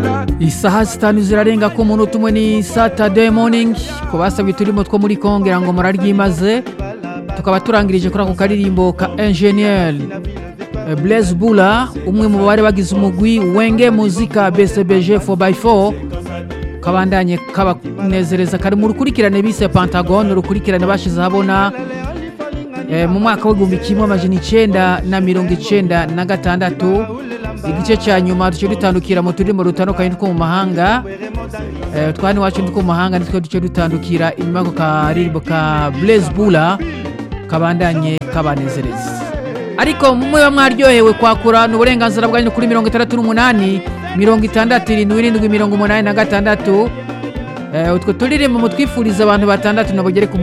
isaha zitanu zirarenga ko umunota umwe ni saturday morning ku basabye uturimo two muri kongera ngo muraryimaze tukaba turangirije kuri ako karirimbo ka enjeniyeri blaise bula umwe mu bari bagize umugwi wenge muzika bcbg 4x4 kabandanye kabanezereza kari mu rukurikirane bise pentagon urukurikirane bashize ahabona eh, mu mwaka w'igihumbi kimwe amajana icenda na mirongo icenda na gatandatu igice cya nyuma duce dutandukira mu turimo dutandukanye two mu mahanga eh, twani wacu two mu mahanga nitwo duce dutandukira inyuma y'ako karirimbo ka blaise bula kabandanye kabanezereza ariko muba mwaryohewe kwakura ni uburenganzira bwanyu kuri mirongo itandatu n'umunani mirongo itandatu irindwi irindwi mirongo umunani na gatandatu Eh, utwo turirimbo mutwifuriza abantu batandatu nabo bagere ku